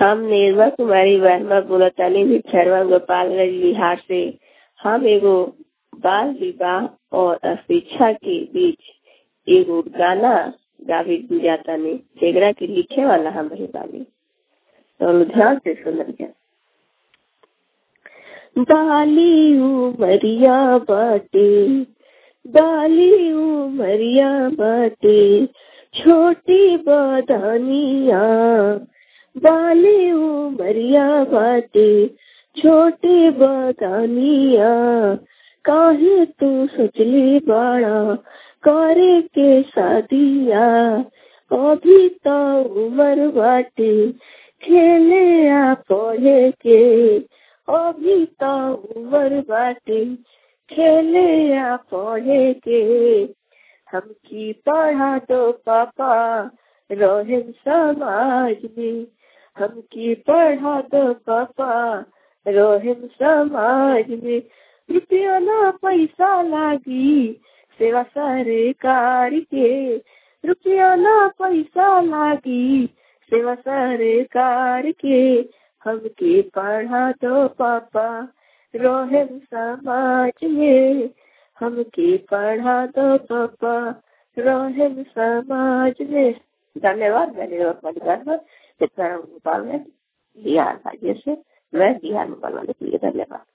हम निर्मल कुमारी वर्मा बोलतानी भिक्षरवा गोपालगंज बिहार से हम एगो बाल विवाह और अशिक्षा के बीच एगो गाना गावे जातानी जेकरा के लिखे वाला हम रही बानी तो ध्यान से सुनल जा बाली उमरिया बाटे बाली उमरिया बाटे छोटी बदानिया बाली उमरिया बाटे छोटी बदानिया काहे तू सोचली बड़ा करे के शादिया अभी तो उम्र बाटे खेले आ पढ़े के अभी तो उम्र बाटे खेले आ पढ़े के हम की पढ़ा दो पापा रहे समाज में हम की पढ़ा दो पापा रहे समाज में रुपया ना पैसा लागी सेवा सरकार के रुपया ना पैसा लागी सेवा सरकार के हमके पढ़ा दो पापा रोहे समाज में हमके पढ़ा दो पापा रोहे समाज में धन्यवाद मैंने परिवार में गोपाल में बिहार राज्य से मैं बिहार में बनवाने के लिए धन्यवाद